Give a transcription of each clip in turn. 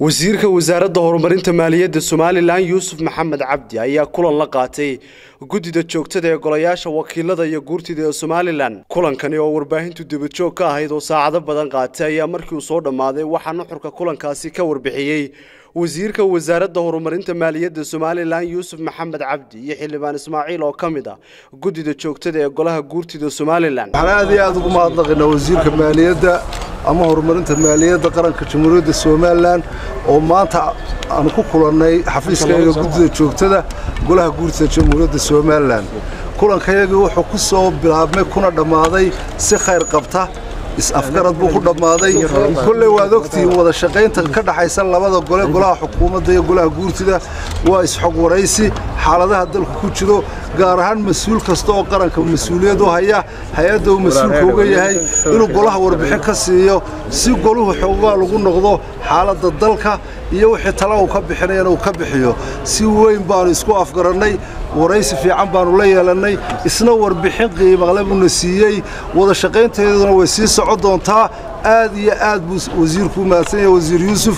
wasiirka wasaaradda horumarinta maaliyadda somalilan yuusuf maxamed cabdi ayaa kulan la qaatay guddida joogtada ee golayaasha wakiilada iyo guurtida ee somalilan kulankani oo warbaahintu dabajoog ka ahayd oo saacado badan qaatay ayaa markii uu soo dhammaaday waxaa nuxurka kulankaasi ka warbixiyey wasiirka wasaaradda horumarinta maaliyadda somalilan yuusuf maxamed cabdi iyo xildhibaan ismaaciil oo ka mid ah guddida joogtada ee golaha guurtida somalilan waxaan aad iyo aad ugu mahadnaqaynaa wasiirka maaliyadda ama horumarinta maaliyadda qaranka jamhuuriyadda somalilan oo maanta aan ku kulannay xafiiskayga guddida joogtada golaha guurtida jamhuuriyadda somalilan kulankayagii wuxuu ku soo bilaabmay kuna dhammaaday si khayr qabta is-afgarad buu ku dhammaaday kolley waad ogtihiin wada shaqaynta ka dhaxaysa labada gole golaha xukuumadda iyo golaha guurtida waa is-xog waraysi xaaladaha dalku ku jiro gaar ahaan mas-uul kasta oo qaranka mas-uuliyad u haya hay-adda uu mas-uulka uga yahay inuu golaha warbixin ka siiyo si goluhu xoogaa lagu noqdo xaaladda dalka iyo wixii tala uu ka bixinayana uu ka bixiyo si weyn baanu isku afgarannay waraysi fiican baanu la yeelannay isna warbixin qiimaqle buuna siiyey wada shaqaynteeduna way sii socon doontaa aad iyo aad buu wasiirku u mahadsan yahay wasiir yuusuf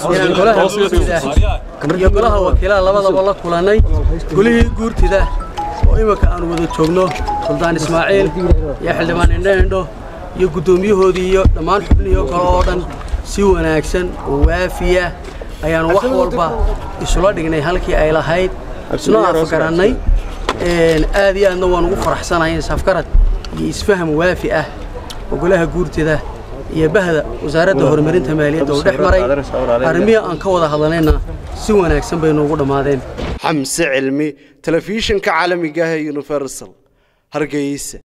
iyo golaha wakiilada labadaba la kulannay golihii guurtida oo imika aanu wada joogno suldaan ismaaciil iyo xildhibaan indho-indho iyo guddoomiyahoodii iyo dhammaan xubnihii kale oo dhan si wanaagsan oo waafiya ayaanu wax walba isula dhignay halkii ay lahayd isna afgarannay aad iyo aadna waan ugu faraxsanahay isafgarad iyo isfaham waafi ah oo golaha guurtida iyo bahda wasaaradda horumarinta maaliyadda uu dhex maray arrimihii aan ka wada hadlanayna si wanaagsan bay noogu dhammaadeen xamse cilmi telefishinka caalamiga ah ee universal hargeysa